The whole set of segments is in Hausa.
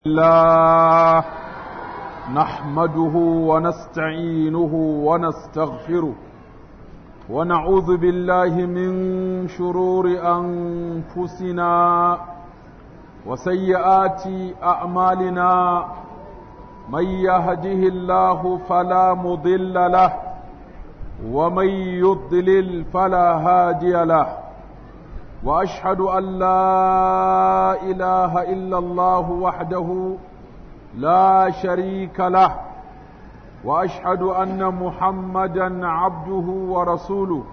الله نحمده ونستعينه ونستغفره ونعوذ بالله من شرور أنفسنا وسيئات أعمالنا من يهده الله فلا مضل له ومن يضلل فلا هادي له واشهد ان لا اله الا الله وحده لا شريك له واشهد ان محمدا عبده ورسوله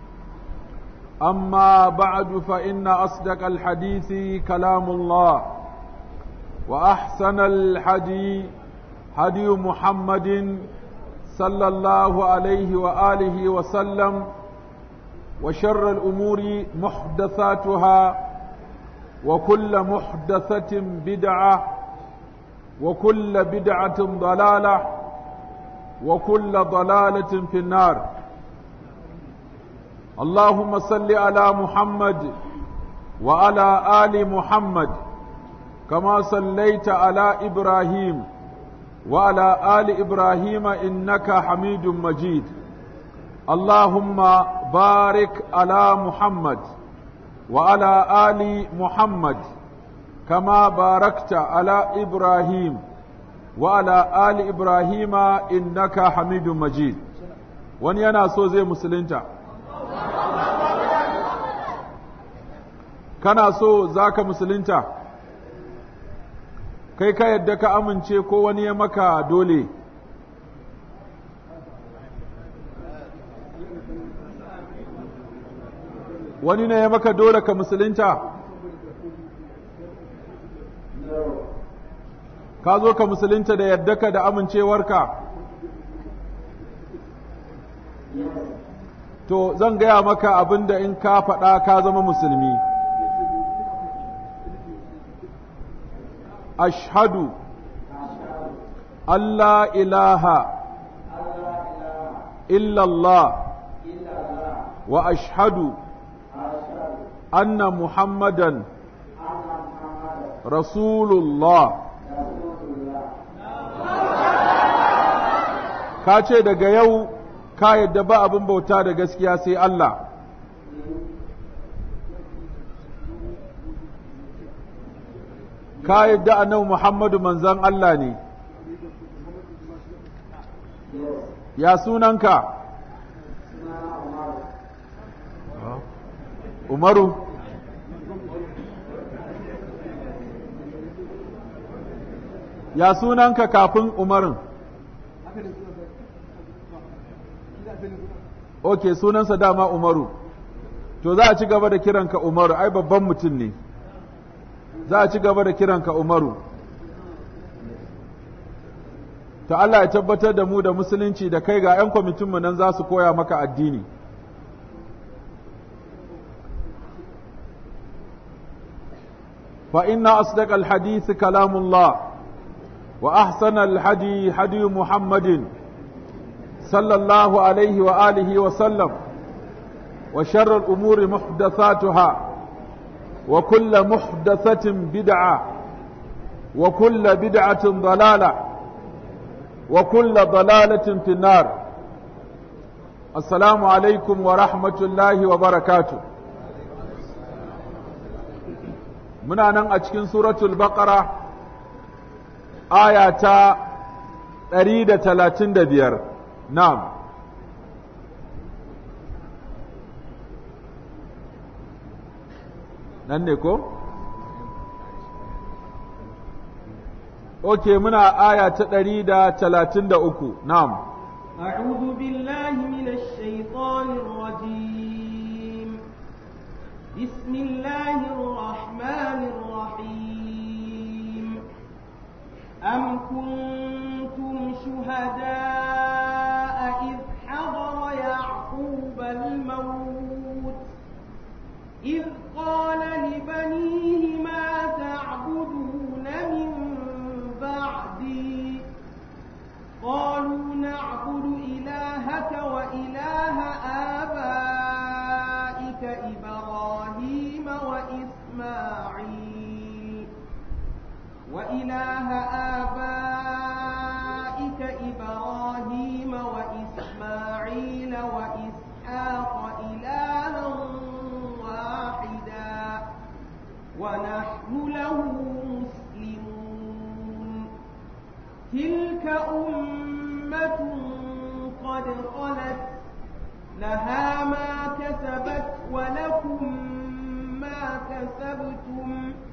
اما بعد فان اصدق الحديث كلام الله واحسن الحديث هدي محمد صلى الله عليه واله وسلم وشر الأمور محدثاتها وكل محدثة بدعة وكل بدعة ضلالة وكل ضلالة في النار اللهم صل على محمد وعلى آل محمد كما صليت على إبراهيم وعلى آل إبراهيم إنك حميد مجيد اللهم بارك على محمد وعلى آل محمد كما باركت على إبراهيم وعلى آل إبراهيم إنك حميد مجيد wani yana so zai musulunta kana so za ka musulunta kai ka yadda ka amince ko wani ya maka dole wani ne ya maka dole ka musulunta ka zo ka musulunta da yaddaka da amincewarka to zan gaya maka abin da in ka faɗa ka zama musulmi ashhadu Allah ilaha illallah wa ashhadu أن محمدا رسول الله ka ce daga yau ka yadda ba abin bauta da gaskiya sai Allah ka yadda annabi Muhammadu manzan Allah ne ya sunanka Umaru ya sunanka kafin Umarin Ok sunansa dama Umaru to za a ci gaba da kiranka Umaru ai babban mutum ne za a ci gaba da kiranka Umaru ta Allah ya tabbatar da mu da musulunci da kai ga 'yan kwamitinmu nan za su koya maka addini فإن أصدق الحديث كلام الله وأحسن الحدي حدي محمد صلى الله عليه وآله وسلم وشر الأمور محدثاتها وكل محدثة بدعة وكل بدعة ضلالة وكل ضلالة في النار السلام عليكم ورحمة الله وبركاته muna nan a cikin suratul baqara aya ta ɗari da talatin da biyar na'am nan ne ko? ok muna aya ta ɗari da talatin da uku na'am أعوذ بالله من الشيطان الرجيم بسم الله الرحمن الرحيم أم كنتم شهداء إذ حضر يعقوب الموت إذ قال لبنيه ما تعبدون من بعدي قالوا نعبد إلهك وإله آبائك إبراهيم وإسماعيل وإله إله آبائك إبراهيم وإسماعيل وإسحاق إلها واحدا ونحن له مسلمون تلك أمة قد خلت لها ما كسبت ولكم ما كسبتم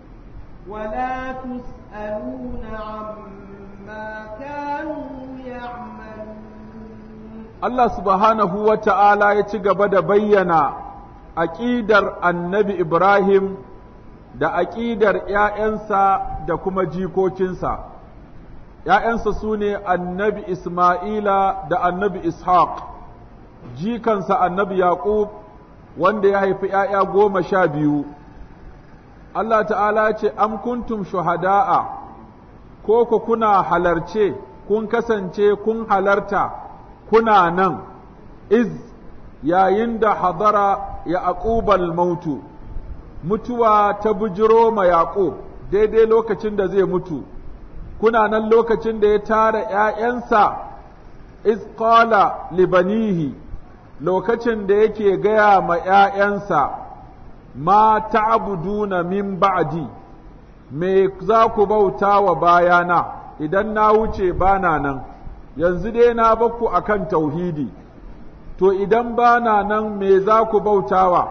ولا تسألون عما كانوا يعملون Allah subhanahu wa ta'ala ya ci gaba da bayyana aƙidar annabi Ibrahim da aƙidar ‘ya'yansa da kuma jikokinsa. ‘ya'yansa su ne annabi Ismaila da annabi Ishaq, jikansa annabi Yaƙub wanda ya haifi ‘ya'ya goma sha biyu. Allah ta'ala ce, Am kuntum shuhada'a, ko ku kuna halarce, kun kasance kun halarta, kuna nan, iz yayin da hadara ya aƙubal mautu, mutuwa ta bujiro ma Yaƙub daidai lokacin da zai mutu. kuna nan lokacin da ya tara ’ya'yansa, iz qala libanihi lokacin da yake gaya ma ’ya'yansa, ma ta'buduna min ba'di me za ku bauta wa bayana idan na wuce bana nan, yanzu dai na bakku akan tauhidi, to idan bana nan me za ku bautawa?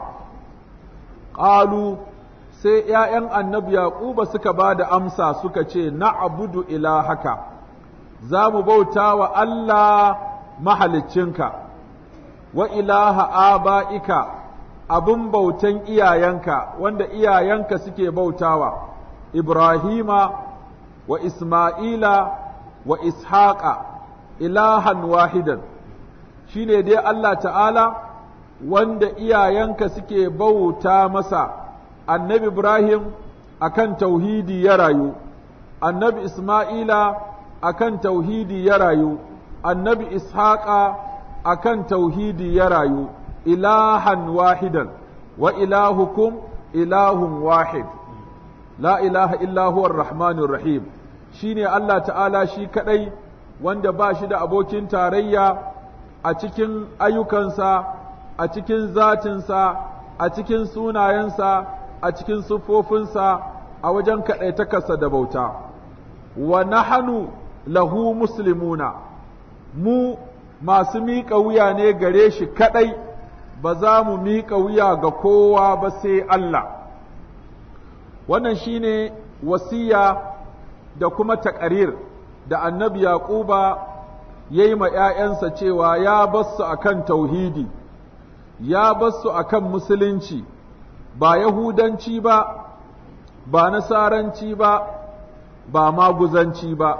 Ƙalu sai ’ya'yan annabi Yaƙuba suka ba da amsa suka ce, Na'abudu ilahaka, za mu bauta wa Allah mahaliccinka, wa ilaha aba'ika, abin bautan iyayenka, wanda iyayenka suke bautawa, Ibrahima wa Ismaila wa Ishaqa, ilahan wahidan, shi ne dai Allah ta'ala, wanda iyayenka suke bauta masa. annabi Ibrahim akan tauhidi ya rayu, annabi Ismaila akan tauhidi ya rayu, annabi Ishaqa akan tauhidi ya rayu, ilahan wahidan, wa ilahukum ilahun wahid, la ilaha illahuwar rahmanir rahim, shi ne Allah ta'ala shi kaɗai wanda ba shi da abokin tarayya a cikin ayyukansa, a cikin zatinsa, a cikin sunayensa, a cikin siffofinsa a wajen kaɗaitakarsa da bauta, wa nahanu lahu muslimuna, mu masu miƙa wuya ne gare shi kaɗai, ba za mu miƙa wuya ga kowa ba sai Allah. Wannan shi ne wasiya da kuma taƙarir da annabi Yaƙuba ya yi ma ’ya'yansa cewa ya basu a kan tauhidi, ya basu a kan musulunci. ba Yahudanci ba, ba Nasaranci ba, ba maguzanci ba.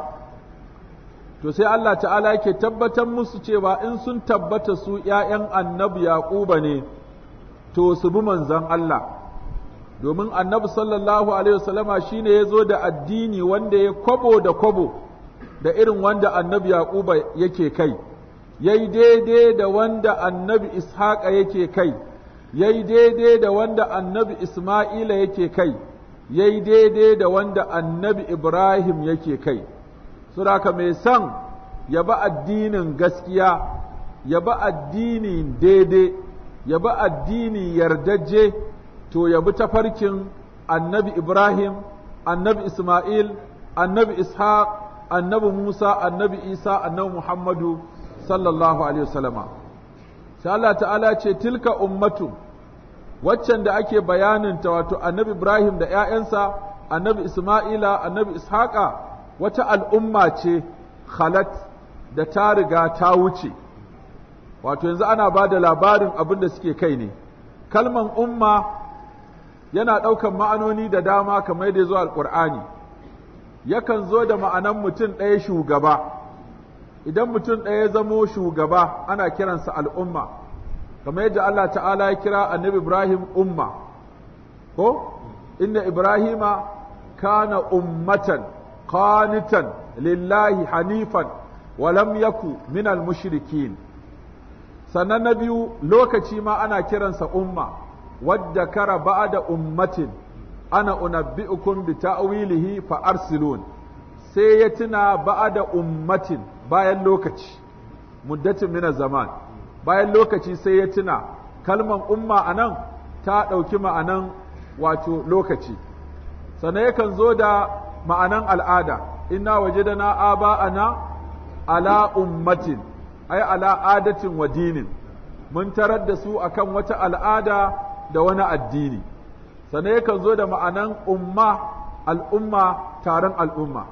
To sai Allah ta'ala yake tabbatar musu cewa in sun tabbata su ’ya'yan annabi Yaƙuba ne, to su bi manzon Allah. Domin annabi sallallahu Alaihi wasallama shi ne ya zo da addini wanda ya kwabo da kwabo da irin wanda annabi Yaƙuba yake kai, ya yi daidai da wanda annabi Ishaqa yake kai. ya yi daidai da wanda annabi Ismaila yake kai, ya yi daidai da wanda annabi Ibrahim yake kai. Suraka mai son ya ba addinin gaskiya, ya ba addinin daidai, ya ba addini yardajje, to ya bi tafarkin annabi Ibrahim, annabi Ismail, annabi Ishaq, annabi Musa, annabi Isa, annabi Muhammadu sallallahu Alaihi wasallama. sai Allah ta'ala ce tilka ummatu waccan da ake bayaninta wato annabi Ibrahim da ‘ya'yansa, annabi Ismaila, annabi Ishaqa wata al'umma ce khalat da ta riga ta wuce, wato yanzu ana ba da labarin abin da suke kai ne. Kalman umma yana ɗaukan ma'anoni da dama kamar da zuwa alƙur'ani, yakan zo da ma'anan mutum ɗaya shugaba. idan mutum ɗaya ya zamo shugaba ana kiransa al'umma kamar yadda Allah ta'ala ya kira annabi Ibrahim umma ko inna Ibrahima kana ummatan qanitan lillahi hanifan wa lam yaku minal mushrikin sannan na biyu lokaci ma ana kiransa umma wadda kara ba'da ummatin ana unabbi'ukum bi ta'wilihi fa arsilun sai ya tuna ba'ada ummatin bayan lokaci muddatin mina zaman bayan lokaci sai ya tuna kalman umma anan ta ɗauki ma'anan wato lokaci sannan yakan zo da ma'anan al'ada inna wajadana aba'ana ala ummatin ay ala adatin wa dinin mun tarar da su akan wata al'ada da wani addini sannan yakan zo da ma'anan umma al'umma taron al'umma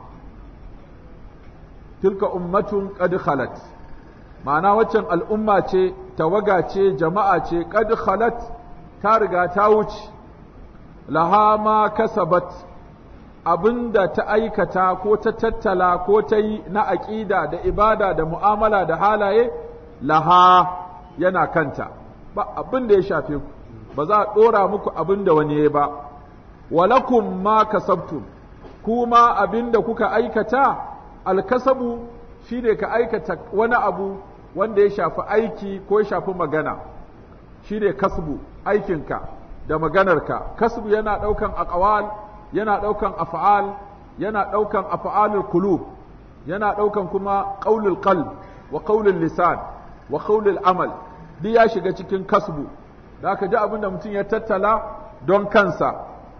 tilka ummatun qad khalat ma'ana waccan al'umma ce tawaga ce jama'a ce qad khalat ta riga ta wuce laha ma kasabat abinda ta aikata ko ta tattala ko ta yi na aƙida da ibada da mu'amala da halaye laha yana kanta ba abin da ya shafe ku ba za a ɗora muku abin da wani ya ba walakum ma kasabtum kuma abin da kuka aikata alkasabu shine ka aikata wani abu wanda ya shafi aiki ko ya shafi magana shine kasbu aikinka da maganarka kasbu yana ɗaukan aqwal yana ɗaukan af'al yana ɗaukan af'alul qulub yana ɗaukan kuma qaulul qalb wa qaulul lisan wa qaulul amal duk ya shiga cikin kasbu da aka ji abinda mutum ya tattala don kansa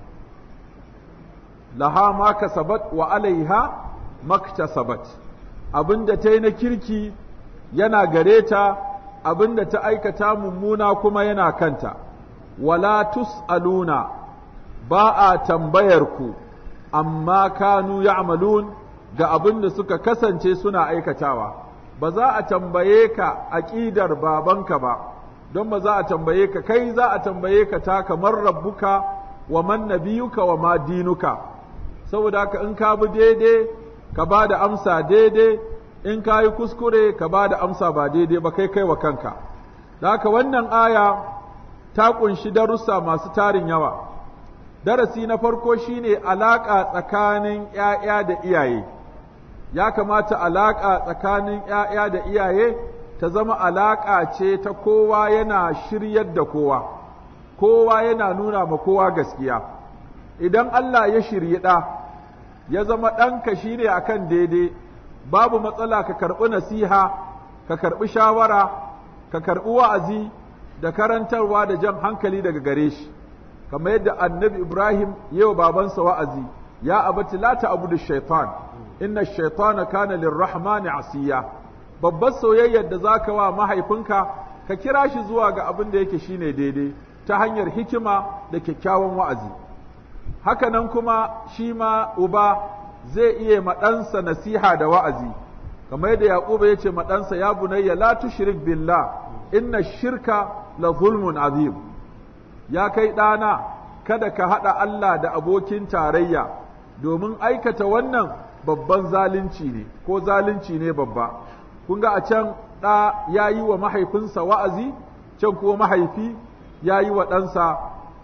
laha ma kasabat wa alaiha maktasabat abinda ta yi na kirki yana gare ta abinda ta aikata mummuna kuma yana kanta wala tus'aluna ba a tambayar ku amma kanu ya'malun ga abin da suka kasance suna aikatawa ba za a tambaye ka aƙidar babanka ba don ba za a tambaye ka kai za a tambaye ka ta kamar rabbuka wa man nabiyuka wa ma dinuka saboda haka in ka bi daidai ka ba da amsa daidai in ka yi kuskure ka ba da amsa ba daidai ba kai kai wa kanka da haka wannan aya ta ƙunshi darussa masu tarin yawa darasi na farko shine alaƙa tsakanin ‘ya'ya da iyaye ya kamata alaƙa tsakanin ‘ya'ya da iyaye ta zama alaƙa ce ta kowa yana shiryar da kowa kowa yana nuna ma kowa gaskiya idan Allah ya shirye ɗa ya zama ɗanka shine akan daidai babu matsala ka karɓi nasiha ka karɓi shawara ka karɓi wa'azi da karantarwa da jan hankali daga gare shi kamar yadda annabi Ibrahim yau babansa wa'azi ya abati la ta'budu shaitan inna shaitana kana lirrahmani asiya babbar soyayyar da zaka wa mahaifinka ka kira shi zuwa ga abin da yake shine daidai ta hanyar hikima da kyakkyawan wa'azi haka nan kuma shi ma uba zai iya maɗansa nasiha da wa'azi kamar yadda yaquba ya ce maɗansa ya bunayya la tushrik billah inna shirka la zulmun azim ya kai ɗana kada ka haɗa Allah da abokin tarayya domin aikata wannan babban zalunci ne ko zalunci ne babba kun ga a can ɗa ya yi wa mahaifinsa wa'azi can kuma mahaifi ya yi wa ɗansa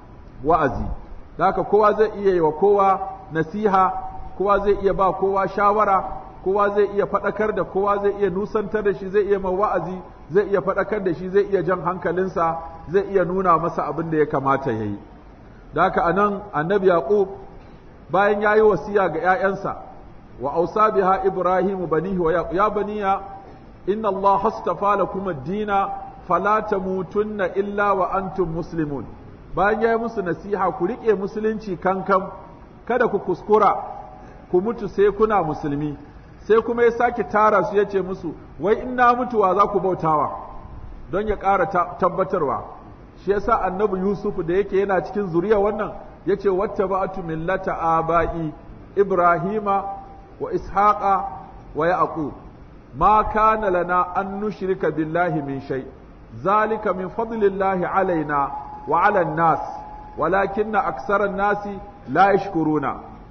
wa'azi haka kowa zai iya yi wa kowa nasiha kowa zai iya ba kowa shawara kowa zai iya faɗakar da kowa zai iya nusantar da shi zai iya ma wa'azi zai iya faɗakar da shi zai iya jan hankalinsa zai iya nuna masa abin da ya kamata ya yi da haka a nan annabi yaqub bayan ya yi wasiya ga ‘ya'yansa wa ausa biha ibrahimu banihi wa ya baniya inna Allah hastafa lakum ad-dina fala tamutunna illa wa antum muslimun bayan ya yi musu nasiha ku riƙe musulunci kankan kada ku kuskura ku mutu sai kuna musulmi sai kuma ya sake tara su ya ce musu wai in na mutuwa za ku bautawa don ya ƙara tabbatarwa shi yasa annabi yusuf da yake yana cikin zuriya wannan ya ce wata ba'atu millata aba'i ibrahima wa ishaqa wa yaqub ma kana lana an nushrika billahi min shay zalika min fadlillahi alaina wa ala nas walakinna aksara nasi la yashkuruna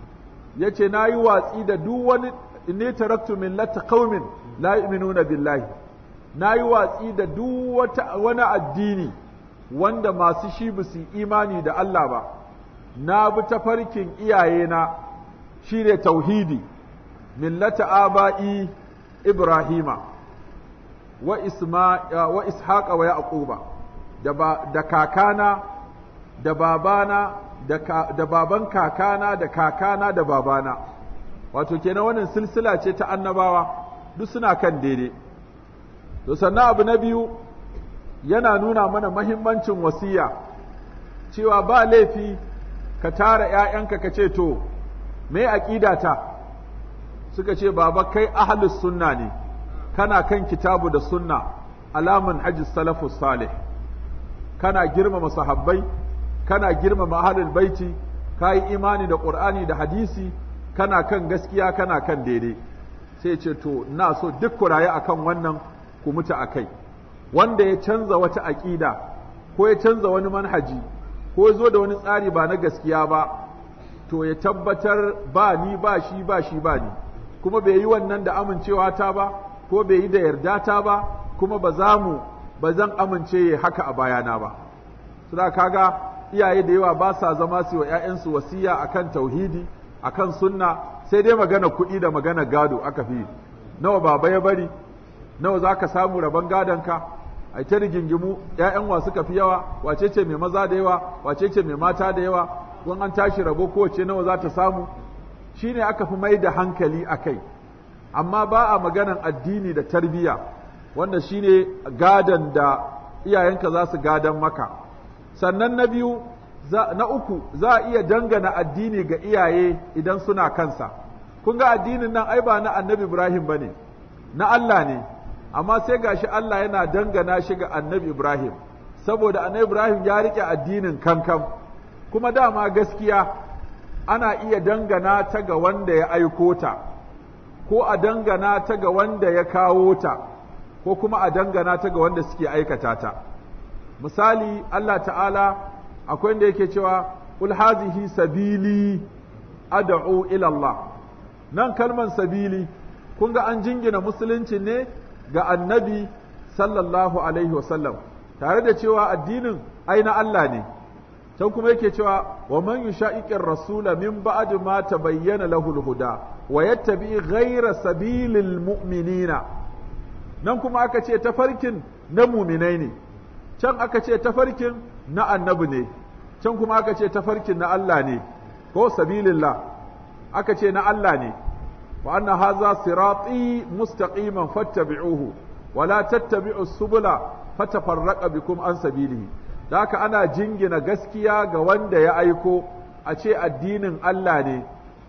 yace nayi watsi da duk wani inni taraktu millata qaumin la yu'minuna billahi nayi watsi da duk wata wani addini wanda masu shi ba su imani da Allah ba na bi tafarkin iyayena shine tauhidi millata aba'i ibrahima wa isma wa ishaqa wa yaquba da da kakana da babana da, da baban kakana da kakana da babana wato kenan wannan silsila ce ta annabawa duk suna kan daidai to sannan abu na biyu yana nuna mana mahimmancin wasiya cewa ba laifi ka tara ‘ya'yanka ka ce to me ta suka ce baba kai ahlus sunna ne kana kan kitabu da sunna alamun hajji salafus salih kana girmama sahabbai kana girmama ahlul baiti ka yi imani da ƙur'ani da hadisi kana kan gaskiya kana kan daidai sai ce to na so duk ku rayu akan wannan ku mutu a kai wanda ya canza wata aƙida ko ya canza wani manhaji ko ya zo da wani tsari ba na gaskiya ba to ya tabbatar ba ni ba shi ba shi ba ni kuma bai yi wannan da amincewa ta ba ko bai yi da yarda ta ba kuma ba za mu ba zan amince ya haka a bayana ba suna kaga iyaye da yawa ba sa zama su wa 'ya'yansu wasiya akan tauhidi akan sunna sai dai magana kuɗi da magana gado aka fi nawa baba ya bari nawa za ka samu rabon gadonka a ta rigingimu ‘ya'yan wa suka fi yawa wace ce mai maza da yawa wace ce mai mata da yawa wani an tashi rabo kowace nawa za ta samu shi ne aka fi mai da hankali a kai amma ba a maganan addini da tarbiyya wanda shi ne gadon da iyayenka za su gadon maka sannan na biyu na uku za a iya dangana addini ga iyaye idan suna kansa kun ga addinin nan ai ba na annabi ibrahim ba ne na allah ne amma sai gashi Allah yana dangana shi ga annabi Ibrahim saboda annabi Ibrahim ya rike addinin kankan kuma dama gaskiya ana iya dangana ta ga wanda ya aiko ta ko a dangana ta ga wanda ya kawo ta ko kuma a dangana ta ga wanda suke aikata ta misali Allah ta'ala akwai wanda yake cewa ul hazihi sabili ad'u ila Allah nan kalman sabili kun ga an jingina musulunci ne ga annabi sallallahu alaihi wasallam tare da cewa addinin ai na Allah ne can kuma yake cewa wa man yushaqiqir rasula min ba'd ma tabayyana lahu al-huda wa yattabi ghayra sabilil mu'minina nan kuma aka ce tafarkin na muminai ne can aka ce tafarkin na annabi ne can kuma aka ce tafarkin na Allah ne ko sabilillah aka ce na Allah ne wa anna hadha sirati mustaqiman fattabi'uhu wa la tattabi'u subula fatafarraqa bikum an sabilihi da haka ana jingina gaskiya ga wanda ya aiko a ce addinin Allah ne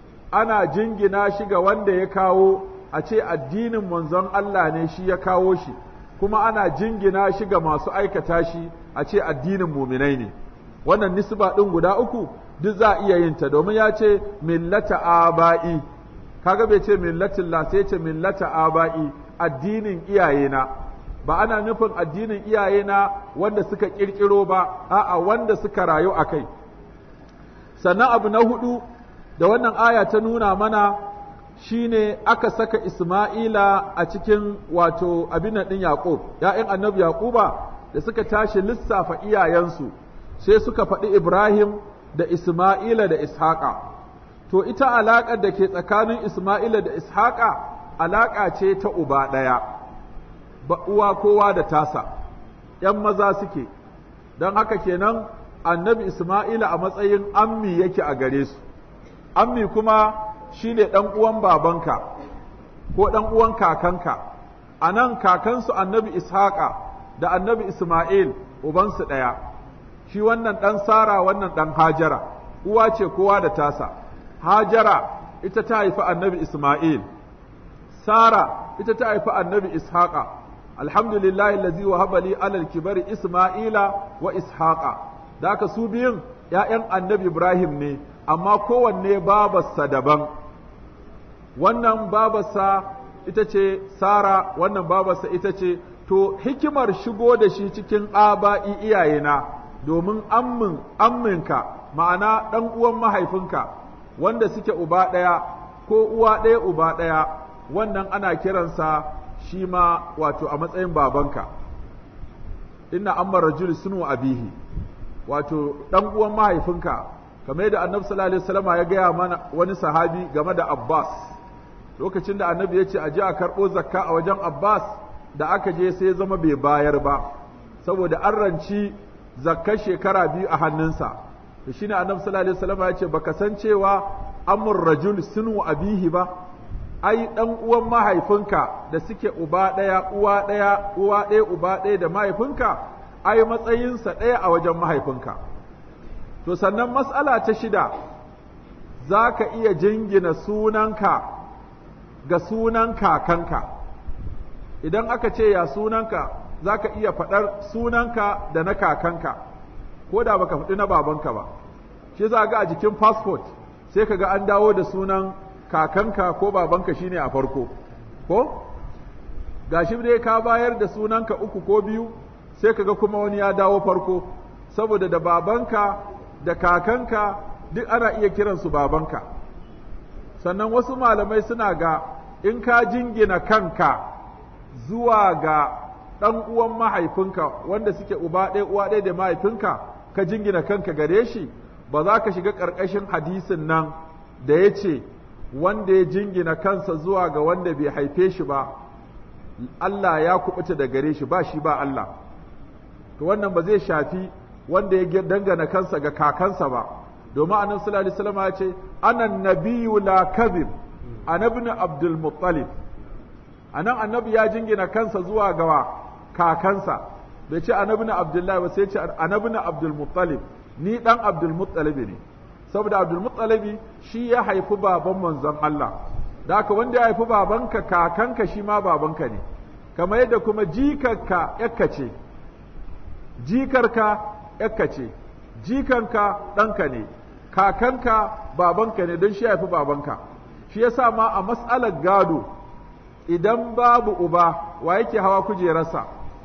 ana jingina shi ga wanda ya kawo a ce addinin manzon Allah ne shi ya kawo shi kuma ana jingina shi ga masu aikata shi a ce addinin muminai ne wannan nisba ɗin guda uku duk za a iya yin ta domin ya ce millata aba'i kaga bai ce millatin la sai ce millata aba'i addinin iyayena ba ana nufin addinin iyayena wanda suka kirkiro ba a'a wanda suka rayu a kai sannan abu na hudu da wannan aya ta nuna mana shine aka saka Isma'ila a cikin wato abin ɗin Yaƙub, ‘ya'yan annabi Yaƙuba da suka tashi lissafa iyayensu, sai suka faɗi Ibrahim da Isma'ila da Ishaƙa. To, ita alaƙar da ke tsakanin Isma'ila da Ishaƙa alaƙa ce ta uba ɗaya, ba uwa kowa da tasa, ‘yan maza suke, don haka kenan annabi Isma'ila a matsayin ammi yake a gare su, ammi kuma shi ne ɗan uwan babanka ko ɗan uwan kakanka a nan kakansu annabi ishaqa da annabi isma'il ubansu ɗaya shi wannan ɗan sara wannan ɗan hajara uwa ce kowa da tasa hajara ita ta haifi annabi isma'il sara ita ta haifi annabi ishaqa alhamdulillah allazi wahaba li alal kibari isma'ila wa ishaqa da haka su biyun ‘ya'yan annabi ibrahim ne amma kowanne babarsa daban wannan babarsa ita ce Sara wannan babarsa ita ce to hikimar shigo da shi cikin aba'i iyayena domin ammin amminka ma'ana ɗan uwan mahaifinka wanda suke uba ɗaya ko uwa ɗaya uba ɗaya wannan ana kiransa shi ma wato a matsayin babanka inna amma rajul sunu abihi wato ɗan uwan mahaifinka kamar yadda annabi sallallahu alaihi wasallam ya gaya mana wani sahabi game da Abbas lokacin da annabi ya ce a je a karɓo zakka a wajen Abbas da aka je sai ya zama bai bayar ba saboda an ranci zakkar shekara biyu a hannunsa to shine annabi sallallahu alaihi wasallam ya ce baka san cewa amur rajul sunu abihi ba ai dan uwan mahaifinka da suke uba ɗaya uwa ɗaya uwa ɗaya uba ɗaya da mahaifinka ai matsayinsa ɗaya a wajen mahaifinka to sannan mas'ala ta shida za ka iya jingina sunanka ga sunan kakanka idan aka ce ya sunanka za ka iya faɗar sunanka da na kakanka ko da baka faɗi na babanka ba shi za ga a jikin fasfot sai ka ga an dawo da sunan kakanka ko babanka shine a farko ko gashi dai ka bayar da sunanka uku ko biyu sai ka ga kuma wani ya dawo farko saboda da babanka da kakanka duk ana iya kiransu babanka sannan wasu malamai suna ga in ka jingina kanka zuwa ga ɗan uwan mahaifinka wanda suke uba ɗaya uwa ɗaya da mahaifinka ka jingina kanka gare shi ba za ka shiga ƙarƙashin hadisin nan da ya ce wanda ya jingina kansa zuwa ga wanda bai haife shi ba Allah ya kubuta da gare shi ba shi ba Allah to wannan ba zai shafi wanda ya dangana kansa ga kakansa ba domin annabi sallallahu alaihi wasallam ya ce ana nabiyyu la kadhib anabni abdul muttalib anan annabi ya jingina kansa zuwa ga kakansa bai ce anabni abdullahi ba sai ce anabni abdul muttalib ni dan abdul muttalib ne saboda abdul muttalib shi ya haifi baban manzon Allah da haka wanda ya haifi babanka kakanka shi ma babanka ne kamar yadda kuma jikarka yakka ce jikarka yakka ce jikanka ɗanka ne kakanka babanka ne don shi ya haifi babanka shi yasa ma a mas'alar gado idan babu uba wa yake hawa kujerarsa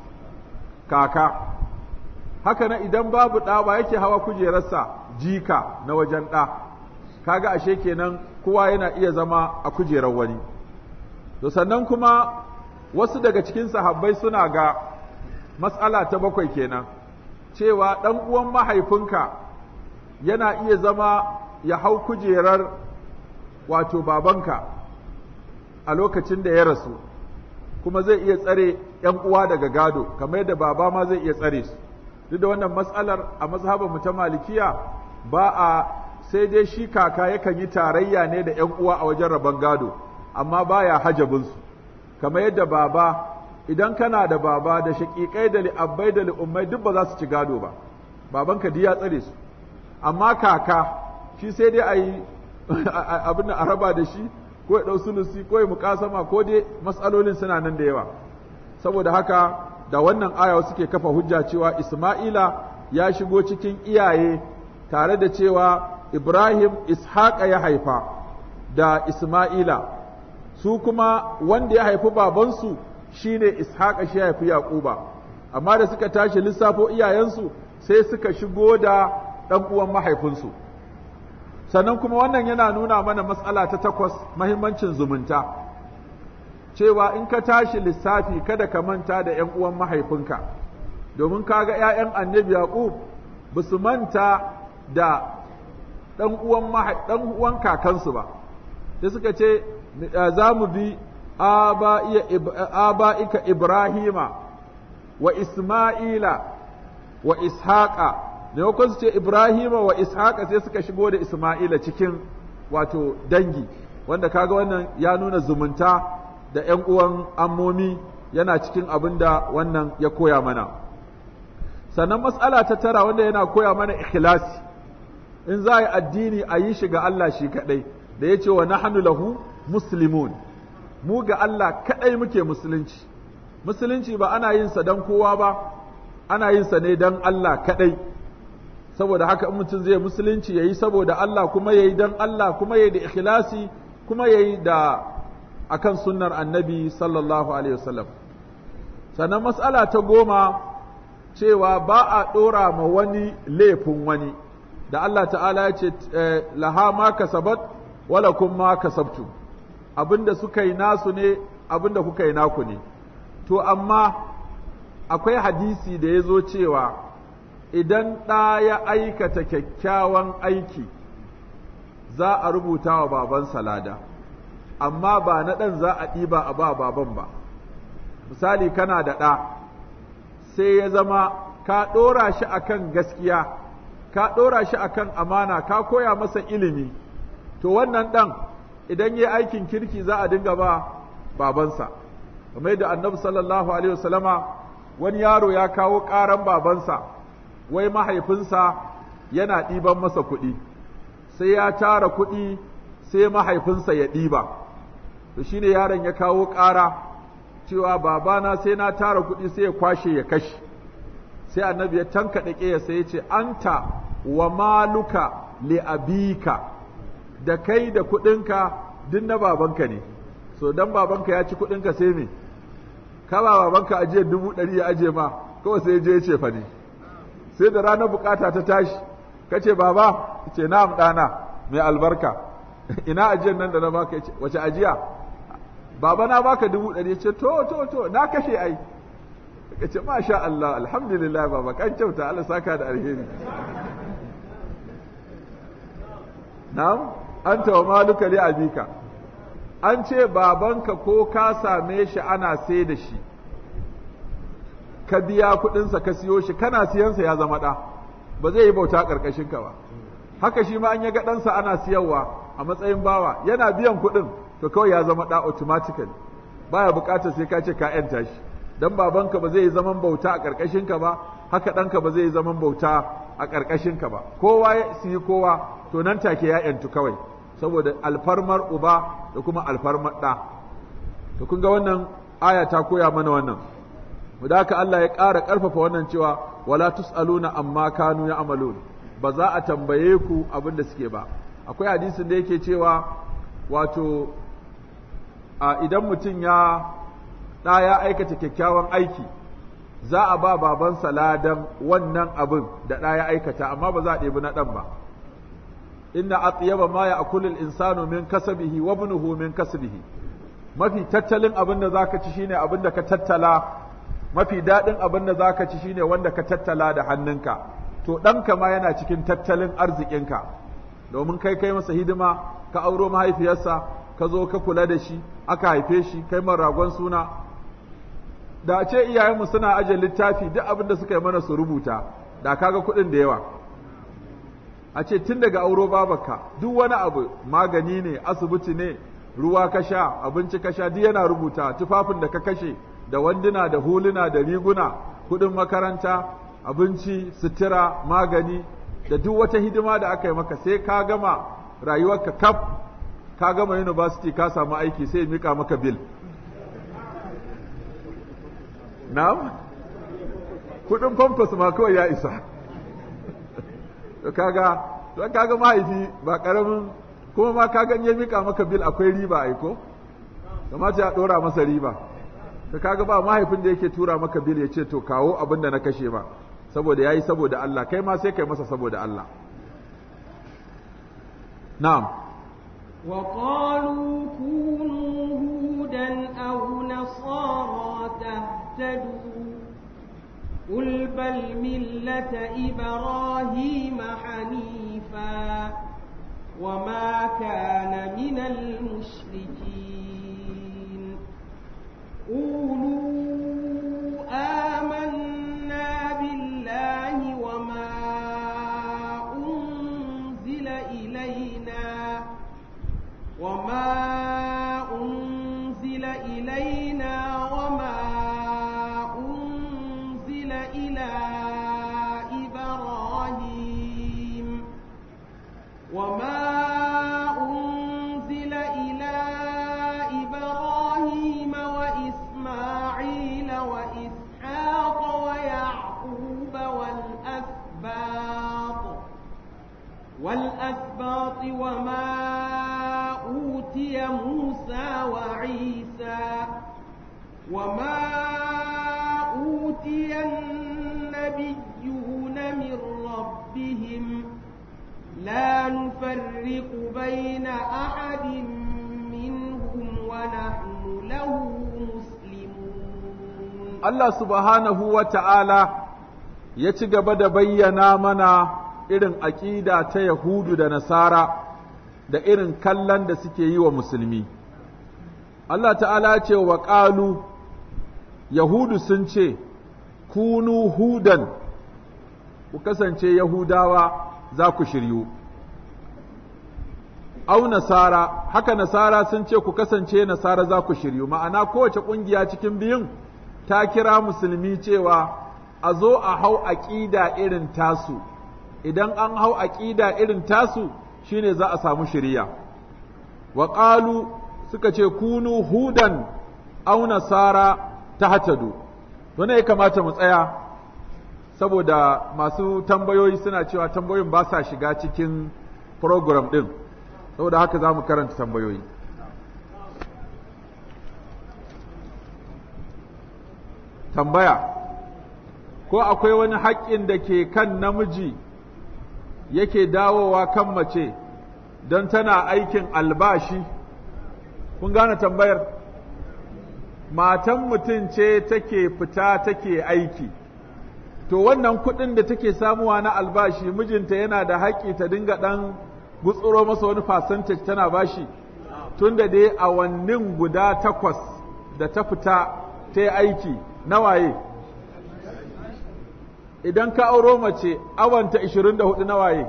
kaka haka nan idan babu ɗa wa yake hawa kujerarsa jika na wajen ɗa kaga ashe kenan kowa yana iya zama a kujerar wani to sannan kuma wasu daga cikin sahabbai suna ga matsala ta bakwai kenan cewa ɗan uwan mahaifinka yana iya zama ya hau kujerar wato babanka a lokacin da ya rasu kuma zai iya tsare ‘yan uwa daga gado kamar yadda baba ma zai iya tsare su duk da wannan matsalar a mazhabar mu ta malikiya ba a sai dai shi kaka yakan yi tarayya ne da ‘yan uwa a wajen rabon gado amma baya hajabinsu kamar yadda baba idan kana da baba da shaƙiƙai da li'abbai da li'ummai duk ba za su ci gado ba babanka duk ya tsare su amma kaka shi sai dai a yi abin da a raba da shi ko ya ɗau sulusi ko ya muƙasama ko dai matsalolin suna nan da yawa saboda haka da wannan aya suke kafa hujja cewa Isma'ila ya shigo cikin iyaye tare da cewa Ibrahim Ishaqa ya haifa da Isma'ila su kuma wanda ya haifi babansu shine Ishaqa shi ya haifi Yaquba amma da suka tashi lissafo iyayensu sai suka shigo da ɗan uwan mahaifinsu sannan kuma wannan yana nuna mana matsala ta takwas mahimmancin zumunta cewa in ka tashi lissafi kada ka manta da ‘yan uwan mahaifinka domin kaga ‘ya'yan annabi Yaqub ba su manta da ɗan uwan kakansu ba sai suka ce za mu bi aba'ika Ibrahima wa Isma'ila wa Ishaqa maimakon su ce Ibrahima wa Ishaqa sai suka shigo da Isma'ila cikin wato dangi wanda kaga wannan ya nuna zumunta da ‘yan uwan ammomi yana cikin abin da wannan ya koya mana. Sannan matsala ta tara wanda yana koya mana ikhlasi in za a yi addini a yi shi ga Allah shi kaɗai, da ya ce wa nahnu lahu muslimun mu ga Allah kaɗai muke musulunci. Musulunci ba ana yin sa don kowa ba, ana yin sa ne don Allah kaɗai. Saboda haka in mutum zai musulunci ya yi saboda Allah kuma ya yi don Allah kuma ya yi da ikhlasi kuma ya yi da akan sunnar annabi sallallahu alaihi wasallam sannan mas'ala ta goma cewa ba a ɗora ma wani laifin wani da Allah ta'ala ya ce laha ma kasabat wala kun ma kasabtu abinda suka yi nasu ne abinda kuka yi naku ne to amma akwai hadisi da ya zo cewa idan ɗa ya aikata kyakkyawan aiki za a rubuta wa babansa lada amma ba na ɗan za a ɗiba a ba baban ba misali kana da ɗa sai ya zama ka ɗora shi akan gaskiya ka ɗora shi akan amana ka koya masa ilimi to wannan ɗan idan yi aikin kirki za a dinga ba babansa kamar yadda annabi sallallahu alaihi wasallama wani yaro ya kawo ƙaran babansa wai mahaifinsa yana ɗiban masa kuɗi sai ya tara kuɗi sai mahaifinsa ya ɗiba to shine yaron ya kawo ƙara cewa babana sai na tara kuɗi sai ya kwashe ya kashe sai annabi ya tankaɗe ƙeya sai ya ce anta wa maluka li abika da kai da kuɗinka duk na babanka ne so dan babanka ya ci kuɗinka sai me ka ba babanka ajiyar dubu ɗari ya aje ma kawai sai je ya ce fa ne sai da ranar bukata ta tashi ka ce baba ce na'am ɗana mai albarka ina ajiyar nan da na baka wace ajiya baba na baka dubu ɗari ce to to to na kashe ai ka ce masha Allah alhamdulillah baba kan kyauta Allah saka da alheri na'am anta wa maluka li abika an ce babanka ko ka same shi ana sai da shi ka biya kuɗinsa ka siyo shi kana siyansa ya zama ɗa ba zai yi bauta ƙarƙashin ka ba haka shi ma an ya ga ɗansa ana siyarwa a matsayin bawa yana biyan kuɗin to kawai ya zama ɗa automatically baya buƙatar sai ka ce ka ‘yanta shi dan babanka ba zai yi zaman bauta a ƙarƙashin ka ba haka ɗanka ba zai yi zaman bauta a ƙarƙashin ka ba kowa ya siyi kowa to nan take ya ‘yantu kawai saboda alfarmar uba da kuma alfarmar ɗa to kun ga wannan aya ta koya mana wannan da haka Allah ya ƙara ƙarfafa wannan cewa wala tus'aluna amma kanu ya'malun ba za a tambaye ku abin da suke ba akwai hadisin da yake cewa wato a idan mutum ya ɗa ya aikata kyakkyawan aiki za a ba babansa ladan wannan abin da ɗa ya aikata amma ba za a ɗebi na ɗan ba inna atyaba ma ya'kulu al-insanu min kasabihi wa ibnuhu min kasbihi mafi tattalin abin da zaka ci shine abin da ka tattala mafi daɗin abin da zaka ci shine wanda ka tattala da hannunka to ɗanka ma yana cikin tattalin arzikinka domin kai kai masa hidima ka auro mahaifiyarsa ka zo ka kula da shi aka haife shi kai man ragon suna da a ce iyayenmu suna ajiye littafi duk abin da suka yi mana su rubuta da kaga kuɗin da yawa a ce tun daga auro babaka duk wani abu magani ne asibiti ne ruwa ka sha abinci ka sha duk yana rubuta tufafin da ka kashe da wanduna da huluna da riguna kuɗin makaranta abinci sutura magani da duk wata hidima da aka yi maka sai ka gama rayuwarka kaf ka gama university ka samu aiki sai mika maka bil na'am kuɗin famfas ma kawai ya isa kaga don kaga mahaifi ba karamin kuma ma kaga ya mika maka bil akwai riba ai ko kamata ya dora masa riba ka kaga ba mahaifin da yake tura maka bil ya ce to kawo abin da na kashe ba saboda yayi saboda Allah kai ma sai kai masa saboda Allah na'am وقالوا كونوا هودا أو نصارى تهتدوا قل بل ملة إبراهيم حنيفا وما كان من المشركين قولوا آمنا بالله وما أنزل إلينا وما أنزل إلينا وما أنزل إلى إبراهيم وما أنزل إلى إبراهيم وإسماعيل وإسحاق ويعقوب والأسباط والأسباط وما أوتي موسى وعيسى وما أوتي النبيون من ربهم لا نفرق بين أحد منهم ونحن له مسلمون Allah subhanahu wa ta'ala ya ci gaba da bayyana mana irin aƙida ta Yahudu da Nasara da irin kallon da suke yi wa musulmi. Allah ta'ala ce wa ƙalu, Yahudu sun ce, Kunu hudan, ku kasance Yahudawa za ku shiryu. au nasara haka nasara sun ce ku kasance nasara za ku shiryu ma'ana kowace ƙungiya cikin biyun ta kira musulmi cewa a zo a hau aƙida irin tasu idan an hau aƙida irin tasu shine za a samu shiriya wa ƙalu suka ce kunu hudan au nasara ta hatadu to ne ya kamata mu tsaya saboda masu tambayoyi suna cewa tambayoyin ba sa shiga cikin program ɗin saboda haka za mu karanta tambayoyi tambaya ko akwai wani haƙƙin da ke kan namiji yake dawowa kan mace don tana aikin albashi kun gane tambayar matan mutum ce take fita take aiki to wannan kuɗin da take samuwa na albashi mijinta yana da haƙƙi ta dinga ɗan gutsuro masa wani percentage tana bashi tun da dai awannin guda takwas da ta fita ta yi aiki nawaye idan ka auro mace awanta 24 nawaye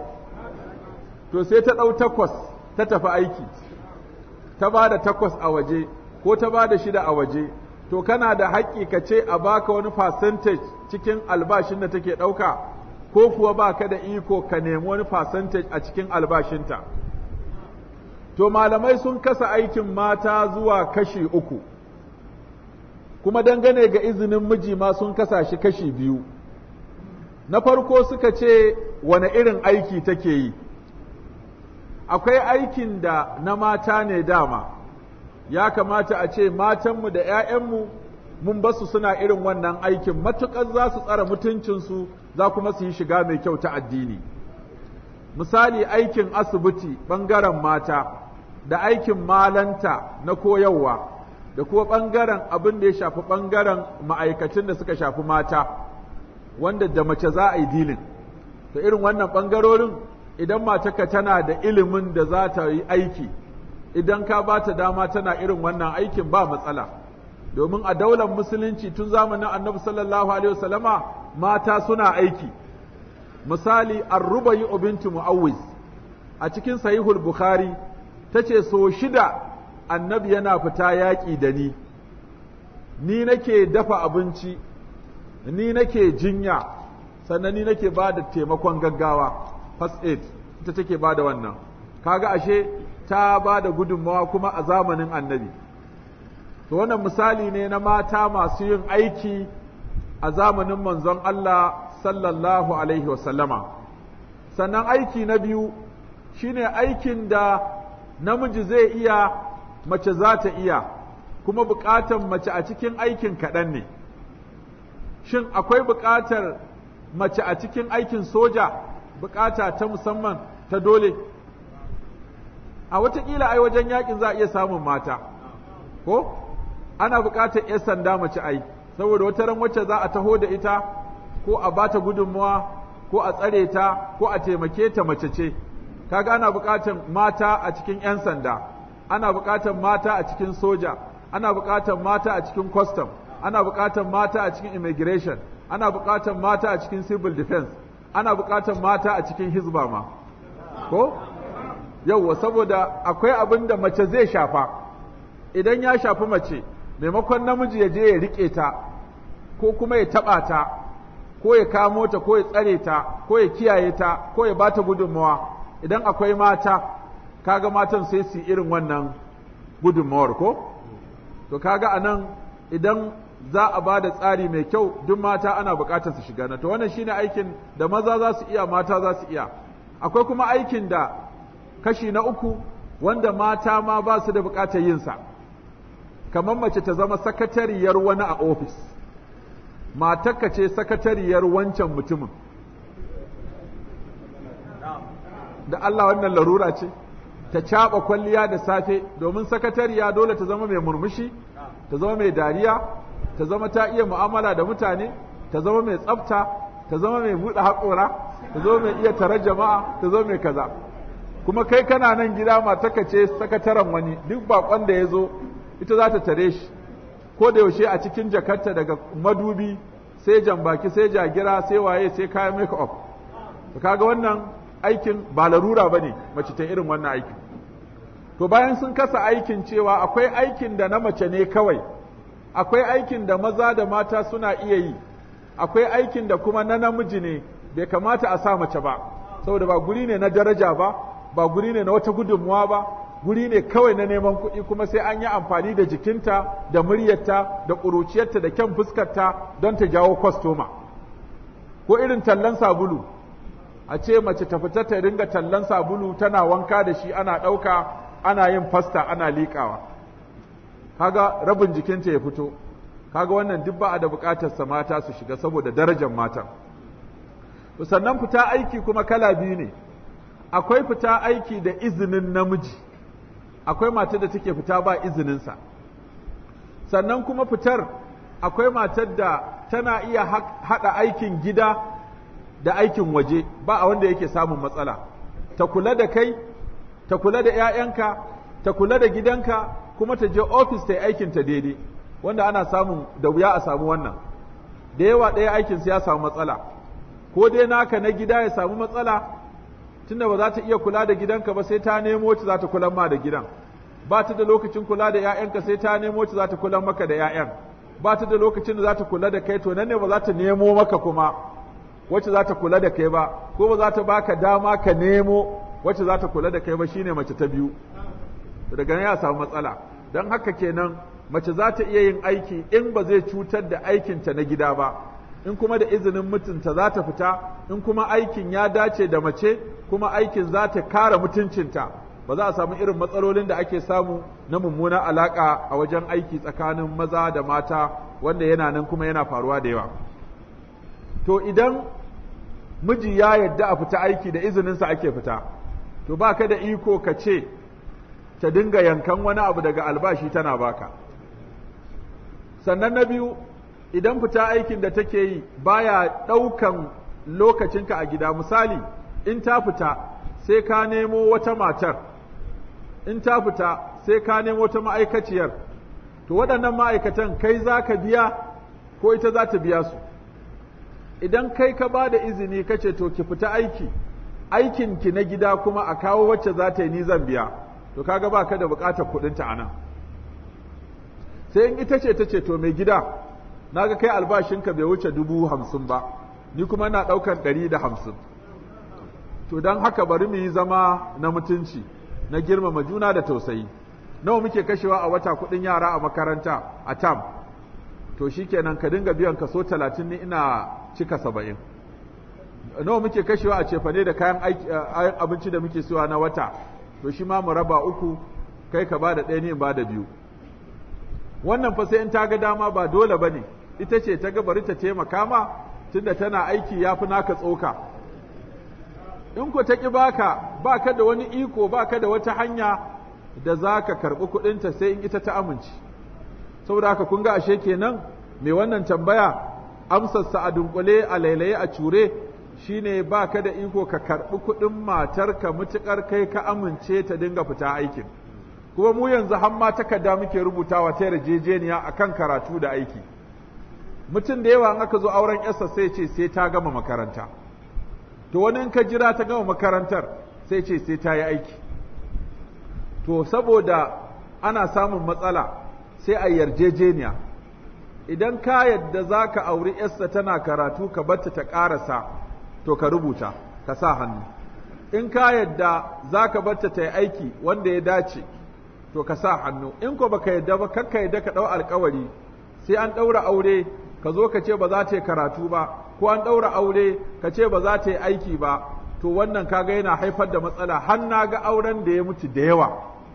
to sai ta ɗau takwas ta tafi aiki ta ba da takwas a waje ko ta ba da shida a waje to kana da haƙƙi ka ce a baka wani percentage cikin albashin da take ɗauka ko kuwa ba ka da iko ka nemi wani percentage a cikin albashinta to malamai sun kasa aikin mata zuwa kashi uku kuma dangane ga izinin miji ma sun kasa shi kashi biyu na farko suka ce wane irin aiki take yi akwai aikin da na mata ne dama ya kamata a ce matanmu da 'ya'yanmu mun basu suna irin wannan aikin matuƙar za su tsara mutuncinsu za kuma su yi shiga mai kyau ta addini misali aikin asibiti ɓangaren mata da aikin malanta na koyarwa da kuma ɓangaren abin da ya shafi ɓangaren ma'aikacin da suka shafi mata wanda da mace za a yi dilin to irin wannan ɓangarorin idan matarka tana da ilimin da za ta yi aiki idan ka ba ta dama tana irin wannan aikin ba matsala domin a daular musulunci tun zamanin annabi sallallahu alaihi wasallama mata suna aiki misali arrubayi bintu mu'awwiz a cikin sahihul bukhari tace so shida annabi yana fita yaƙi da ni ni nake dafa abinci ni nake jinya sannan ni nake ba da taimakon gaggawa first aid ita take ba da wannan kaga ashe ta ba da gudunmawa kuma a zamanin annabi to wannan misali ne na mata masu yin aiki a zamanin manzon Allah sallallahu alaihi wasallama sannan aiki na biyu shine aikin da namiji zai iya mace za ta iya kuma buƙatar mace a cikin aikin kaɗan ne shin akwai buƙatar mace a cikin aikin soja buƙata ta musamman ta dole a watakila ai wajen yakin za a iya samun mata ko ana buƙatar 'yan sanda mace ai saboda wata ran wacce za a taho da ita ko a bata gudunmawa ko a tsare ta ko a taimake ta mace ce kaga ana buƙatar mata a cikin 'yan sanda ana buƙatar mata a cikin soja ana buƙatar mata a cikin custom ana buƙatar mata a cikin immigration ana buƙatar mata a cikin civil defense ana buƙatar mata a cikin hizba ma ko yauwa saboda akwai abin da mace zai shafa idan ya shafi mace maimakon namiji ya je ya riƙe ta ko kuma ya taɓa ta ko ya kamo ta ko ya tsare ta ko ya kiyaye ta ko ya bata gudunmawa idan akwai mata kaga matan sai su irin wannan gudunmawar ko to kaga anan idan za a ba da tsari mai kyau duk mata ana buƙatar su shiga na to wannan shine aikin da maza za su iya mata za su iya akwai kuma aikin da kashi na uku wanda mata ma ba su da buƙatar yin sa kamar mace ta zama sakatariyar wani a ofis matarka ce sakatariyar wancan mutumin da Allah wannan larura ce ta caɓa kwalliya da safe domin sakatariya dole ta zama mai murmushi ta zama mai dariya ta zama ta iya mu'amala da mutane ta zama mai tsafta ta zama mai buɗe haƙora ta zama mai iya tare jama'a ta zama mai kaza kuma kai kana nan gida mataka ce sakataren wani duk bakon da ya zo ita za ta tare shi ko da yaushe a cikin jakarta daga madubi sai jambaki sai jagira sai waye sai kayan make up kaga wannan aikin ba larura bane mace ta irin wannan aikin to bayan sun kasa aikin cewa akwai aikin da na mace ne kawai akwai aikin da maza da mata suna iya yi akwai aikin da kuma na namiji ne bai kamata a sa mace ba saboda ba guri ne na daraja ba ba guri ne na wata gudunmuwa ba guri ne kawai na neman kuɗi kuma sai an yi amfani da jikinta da muryarta da ƙuruciyarta da kyan fuskarta don ta jawo kwastoma ko irin tallan sabulu a ce mace ta fita ta ringa tallan sabulu tana wanka da shi ana ɗauka ana yin fasta ana liƙawa kaga rabin jikinta ya fito kaga wannan duk ba a da buƙatar sa mata su shiga saboda darajar matan sannan fita aiki kuma kala biyu ne akwai fita aiki da izinin namiji akwai matar da take fita ba izininsa sannan kuma fitar akwai matar da tana iya haɗa aikin gida da aikin waje ba a wanda yake samun matsala ta kula da kai ta kula da 'ya'yanka ta kula da gidanka kuma ta je ofis ta yi aikinta daidai wanda ana samun da wuya a samu wannan da yawa ɗaya aikinsu ya samu matsala ko dai naka na gida ya samu matsala tunda ba za ta iya kula da gidanka ba sai ta nemo wacce za ta kula ma da gidan ba ta da lokacin kula da 'ya'yanka sai ta nemo wacce za ta kula maka da 'ya'yan ba ta da lokacin da za ta kula da kai to nan ne ba za ta nemo maka kuma wacce za ta kula da kai ba ko ba za ta baka dama ka nemo wacce za ta kula da kai ba shine mace ta biyu daga nan ya samu matsala don haka kenan mace za ta iya yin aiki in ba zai cutar da aikinta na gida ba in kuma da izinin mutunta za ta fita in kuma aikin ya dace da mace kuma aikin za ta kare mutuncinta ba za a samu irin matsalolin da ake samu na mummuna alaka a wajen aiki tsakanin maza da mata wanda yana nan kuma yana faruwa da yawa to idan miji ya yadda a fita aiki da izininsa ake fita to ba ka da iko ka ce ta dinga yankan wani abu daga albashi tana baka sannan na biyu idan fita aikin da take yi baya ɗaukan lokacinka a gida misali in ta fita sai ka nemo wata matar in ta fita sai ka nemo wata ma'aikaciyar to waɗannan ma'aikatan kai za ka biya ko ita za ta biya su idan kai ka ba da izini ka ce to ki fita aiki aikinki na gida kuma a kawo wacce za ta yi ni zan biya to kaga ba ka da buƙatar kuɗinta a nan sai in ita ce ta ce to mai gida naga kai albashinka bai wuce dubu hamsin ba ni kuma na ɗaukan ɗari da hamsin to don haka bari mu yi zama na mutunci na girmama juna da tausayi nawa muke kashewa a wata kuɗin yara a makaranta a tam to shikenan ka dinga biyan kaso talatin ni ina cika saba'in nawa muke kashewa a cefane da kayan abinci da muke siwa na wata to shi ma mu raba uku kai ka ba da ɗaya ni in ba da biyu wannan fa sai in ta ga dama ba dole ba ne ita ce ta ga bari ta taimaka ma tunda tana aiki ya fi naka tsoka in ko ta ƙi baka baka da wani iko baka da wata hanya da za ka karɓi kuɗinta sai in ita ta amince saboda haka kun ga ashe kenan mai wannan tambaya amsarsa a dunkule a lailaye a cure shine baka da iko ka karɓi kuɗin matarka mutuƙar kai ka amince ta dinga fita aikin kuma mu yanzu har ma takarda muke rubutawa ta yarjejeniya akan karatu da aiki mutum da yawa in aka zo auren yarsa sai ce sai ta gama makaranta to wani in ka jira ta gama makarantar sai ce sai ta yi aiki to saboda ana samun matsala sai a yarjejeniya idan ka yadda za ka auri yarsa tana karatu ka batta ta ƙarasa to ka rubuta ka sa hannu in ka yadda za ka batta ta yi aiki wanda ya dace to ka sa hannu in ko baka yadda ba kakka yadda ka ɗau alkawari sai an ɗaura aure ka zo ka ce ba za ta yi karatu ba ko an ɗaura aure ka ce ba za ta yi aiki ba to wannan kaga yana haifar da matsala har na ga auren da ya mutu da yawa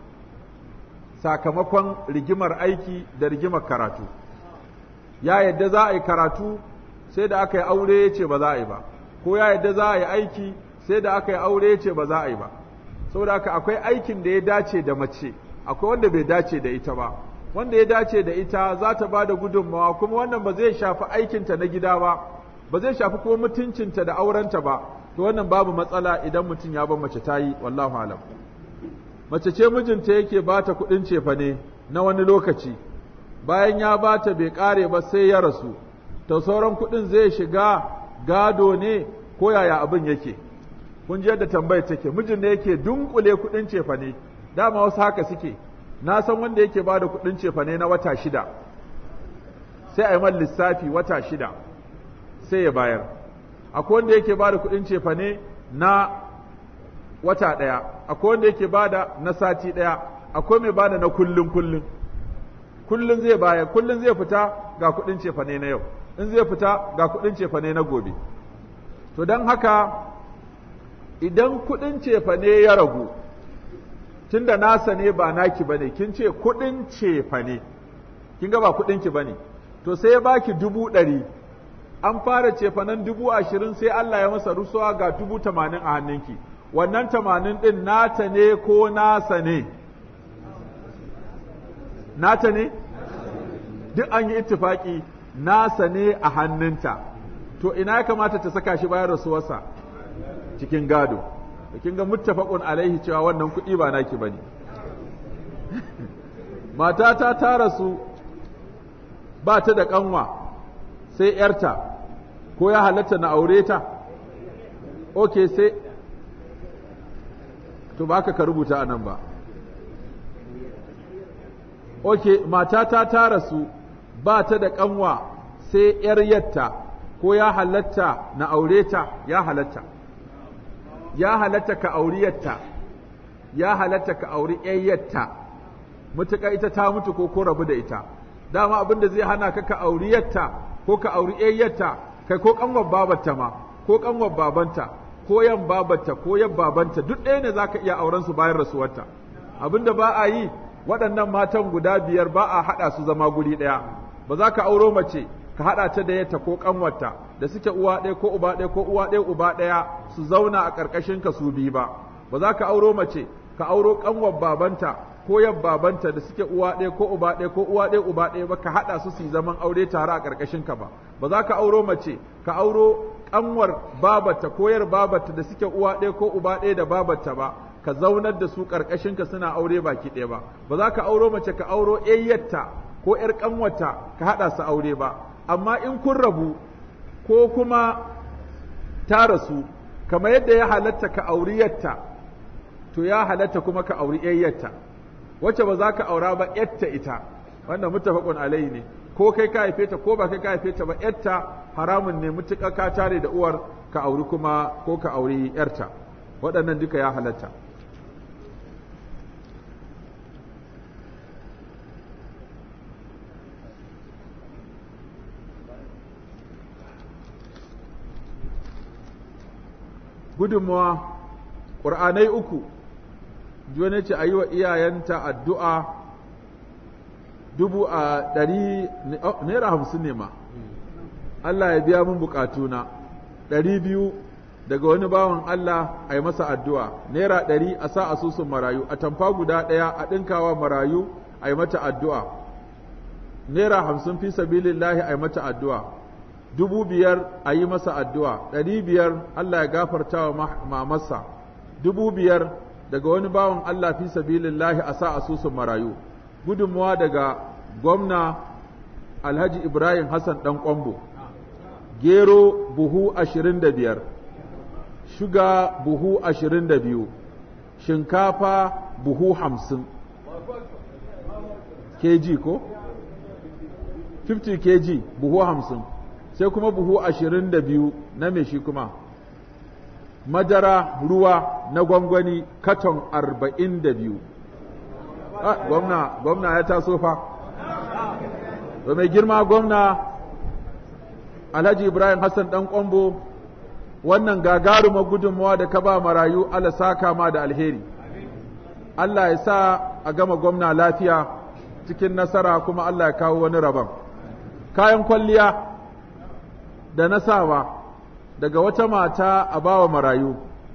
sakamakon rigimar aiki da rigimar karatu ya yadda za a yi karatu sai da aka yi aure ya ce ba za a yi ba ko ya yadda za a yi aiki sai da aka yi aure ya ce ba za a yi ba saboda haka akwai aikin da ya dace da mace akwai wanda bai dace da ita ba wanda ya dace da ita za ta ba da gudunmawa kuma wannan ba zai shafi aikinta na gida ba ba zai shafi kuma mutuncinta da aurenta ba to wannan babu matsala idan mutum ya bar mace ta yi wallahu alam mace ce mijinta yake ba ta kuɗin cefane na wani lokaci bayan ya ba ta bai ƙare ba sai ya rasu to sauran kuɗin zai shiga gado ne ko yaya abin yake kun ji yadda tambayar take mijin ne yake dunkule kuɗin cefane dama wasu haka suke na san wanda yake ba da kuɗin cefane na wata shida sai a yi man lissafi wata shida sai ya bayar akwai wanda yake ba da kuɗin cefane na wata ɗaya akwai wanda yake ba da na sati ɗaya akwai mai ba da na kullum kullum kullum zai bayar kullum zai fita ga kuɗin cefane na yau in zai fita ga kuɗin cefane na gobe to don haka idan kuɗin cefane ya ragu tunda nasa ne ba naki bane kin ce kuɗin cefane kin ga ba kuɗin ki bane to sai ya baki dubu ɗari an fara cefanen dubu ashirin sai Allah ya masa rusuwa ga dubu tamanin a hannunki wannan tamanin ɗin nata ne ko nasa ne nata ne duk an yi ittifaki nasa ne a hannunta to ina ya kamata ta saka shi bayan rasuwarsa cikin gado kin ga muttafaqun alaihi cewa wannan kuɗi ba naki bane matata ta rasu ba ta da kanwa sai yarta ko ya halatta na aure ta okay sai to ba ka rubuta anan ba okay matata ta rasu ba ta da kanwa sai yar yatta ko ya halatta na aure ta ya halatta ya halatta ka auriyarta ya halatta ka auri ƴayyarta mutuka ita ta mutu ko ko rabu da ita dama abin da zai hana ka ka auriyarta ko ka auri ƴayyarta kai ko kanwar babarta ma ko kanwar babanta ko yan babarta ko yan babanta duk ɗaya ne zaka iya auren su bayan rasuwarta abin da ba a yi waɗannan matan guda biyar ba a haɗa su zama guri ɗaya ba za ka auro mace ka haɗa ta da yata ko ƙanwarta da suke uwa ɗaya ko uba ɗaya ko uwa ɗaya uba ɗaya su zauna a ƙarƙashin ka su biyu ba ba za ka auro mace ka auro ƙanwar babanta ko yan babanta da suke uwa ɗaya ko uba ɗaya ko uwa ɗaya uba ɗaya ba ka haɗa su su yi zaman aure tare a ƙarƙashin ka ba ba za ka auro mace ka auro ƙanwar babata ko yar babata da suke uwa ɗaya ko uba ɗaya da babata ba ka zaunar da su ƙarƙashin ka suna aure baki ɗaya ba ba za ka auro mace ka auro ƴayyarta ko ƴar ƙanwata ka haɗa su aure ba amma in kun rabu ko kuma ta rasu kamar yadda ya halatta ka auri yatta to ya halatta kuma ka auri yayyarta wacce ba za ka aura ba yatta ita wanda muttafaqun alai ne ko kai ka haife ta ko ba kai ka haife ta ba yatta haramun ne mutuƙa ka tare da uwar ka auri kuma ko ka auri yarta waɗannan duka ya halatta gudunmawa ƙur'anai uku wani ce a yi wa iyayenta addu'a dubu a ɗari naira hamsin ne ma Allah ya biya mun bukatuna ɗari biyu daga wani bawan Allah a yi masa addu'a naira ɗari a sa asusun marayu a tamfa guda ɗaya a ɗinkawa marayu a yi mata addu'a naira hamsin fi sabilillahi a yi mata addu'a dubu biyar a yi masa addu'a ɗari biyar Allah ya gafarta wa mamarsa dubu biyar daga wani bawan Allah fi sabilillahi a sa asusun marayu gudunmuwa daga gwamna Alhaji Ibrahim Hassan ɗan ƙwambo gero buhu ashirin da biyar shuga buhu ashirin da biyu shinkafa buhu hamsin kg ko 50 kg buhu hamsin sai kuma buhu ashirin da biyu na me shi kuma madara ruwa na gwangwani katon arba'in da biyu gwamna gwamna ya taso fa da mai girma gwamna alhaji ibrahim hassan dan kwambo wannan gagarumar gudunmawa da ka ba marayu Allah saka ma da alheri Allah ya sa a gama gwamna lafiya cikin nasara kuma Allah ya kawo wani rabon kayan kwalliya da nasawa daga wata mata a bawa marayu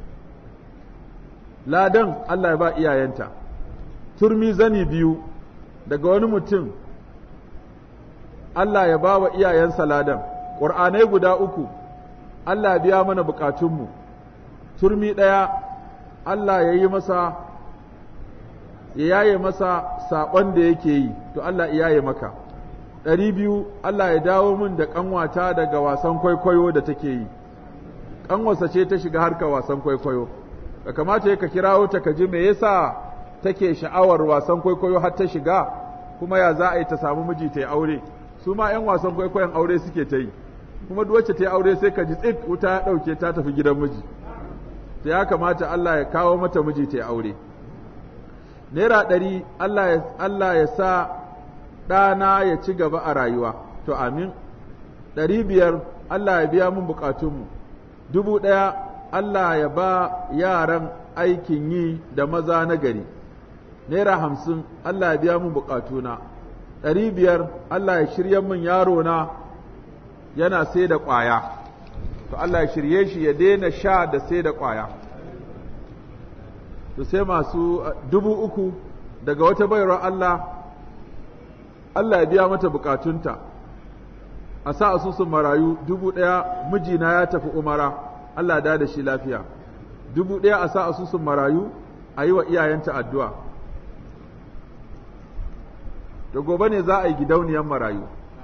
ladan Allah ya ba iyayenta turmi zani biyu daga wani mutum Allah ya ba wa iyayensa ladan ƙur'anai guda uku Allah ya biya mana bukatunmu turmi ɗaya Allah ya yi masa ya yaye masa saɓon da yake yi to Allah ya yaye maka ɗari biyu Allah ya dawo min da ƙanwata daga wasan kwaikwayo da take yi ƙanwarsa ce ta shiga harkar wasan kwaikwayo ka kamata ya ka kirawo ta ka ji me yasa take sha'awar wasan kwaikwayo har ta shiga kuma ya za a yi ta samu miji ta yi aure su ma 'yan wasan kwaikwayon aure suke ta yi kuma duk wacce ta yi aure sai ka ji tsit wuta ya ɗauke ta tafi gidan miji ta ya kamata Allah ya kawo mata miji ta yi aure naira ɗari Allah ya sa ɗana ya ci gaba a rayuwa to amin ɗari biyar Allah ya biya mun bukatunmu dubu ɗaya Allah ya ba yaran aikin yi da maza na gari naira hamsin Allah ya biya mun bukatuna ɗari biyar Allah ya shirya min yaro na yana sai da ƙwaya to Allah ya shirye shi ya daina sha da sai da ƙwaya to sai masu dubu uku daga wata bayarwar Allah Allah ya biya mata bukatunta a sa asusun marayu dubu ɗaya mijina ya tafi umara Allah da da shi lafiya dubu ɗaya a sa asusun marayu a yi wa iyayenta addu'a da gobe ne za a yi gidauniyar marayu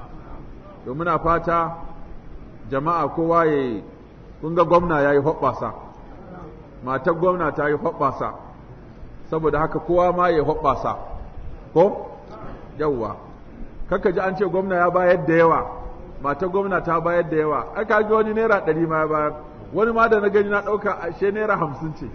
to muna fata jama'a kowa ya yi kun ga gwamna ya yi hoɓɓasa matar gwamna ta yi hoɓɓasa saboda haka kowa ma ya yi hoɓɓasa ko yawwa kaka ji an ce gwamna ya bayar da yawa matar gwamna ta bayar da yawa ai ka ji wani naira ɗari ma ya bayar wani ma da na gani na ɗauka ashe naira hamsin ce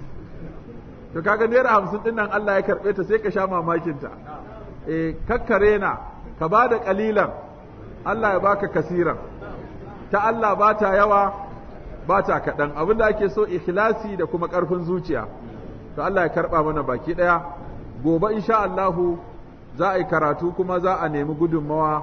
to kaga naira hamsin ɗin nan Allah ya karɓe ta sai ka sha mamakinta eh kakkare na ka ba da ƙalilan Allah ya baka kasiran ta Allah ba ta yawa ba ta kaɗan abinda ake so ikhlasi da kuma ƙarfin zuciya to Allah ya karɓa mana baki ɗaya gobe insha Allahu za a yi karatu kuma za a nemi gudunmawa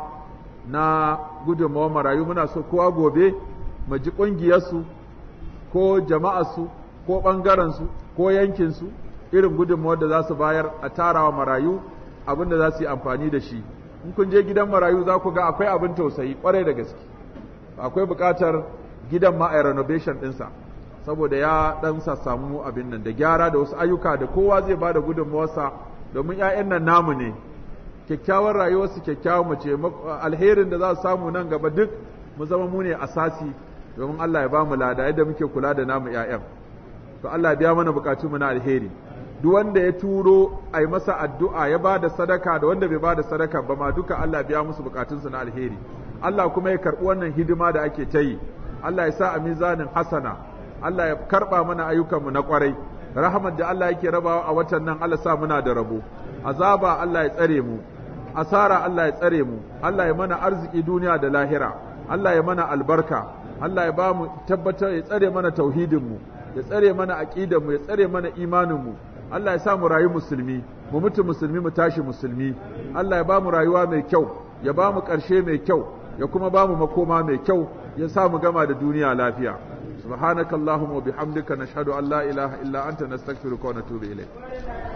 na gudunmawa marayu muna so kowa gobe mu ji ƙungiyarsu ko jama'arsu ko ɓangarensu ko yankinsu irin gudunmawar da za su bayar a tarawa marayu abin da za su yi amfani da shi in kun je gidan marayu za ku ga akwai abin tausayi kwarai da gaske akwai buƙatar gidan ma a renovation ɗinsa saboda ya ɗan samu abin nan da gyara da wasu ayyuka da kowa zai ba da gudunmawarsa domin 'ya'yan nan namu ne kyakkyawar rayuwarsu kyakkyawar mace alherin da za su samu nan gaba duk mu zama mu ne asasi domin Allah ya ba mu lada yadda muke kula da namu 'ya'yan to Allah ya biya mana bukatu mu na alheri duk wanda ya turo a yi masa addu'a ya ba da sadaka da wanda bai ba da sadaka ba ma duka Allah biya musu bukatunsu na alheri Allah kuma ya karɓi wannan hidima da ake ta yi Allah ya sa a mizanin hasana Allah ya karɓa mana ayyukanmu na ƙwarai rahamar da Allah yake rabawa a watan nan Allah sa muna da rabo azaba Allah ya tsare mu asara Allah ya tsare mu Allah ya mana arziki duniya da lahira Allah ya mana albarka Allah ya ba mu tabbatar ya tsare mana tauhidin mu ya tsare mana aqidar mu ya tsare mana imanin mu Allah ya sa mu rayu musulmi mu mutu musulmi mu tashi musulmi Allah ya ba mu rayuwa mai kyau ya ba mu ƙarshe mai kyau ya kuma ba mu makoma mai kyau ya sa mu gama da duniya lafiya subhanakallahumma wa bihamdika nashhadu an la ilaha illa anta nastaghfiruka wa natubu ilayk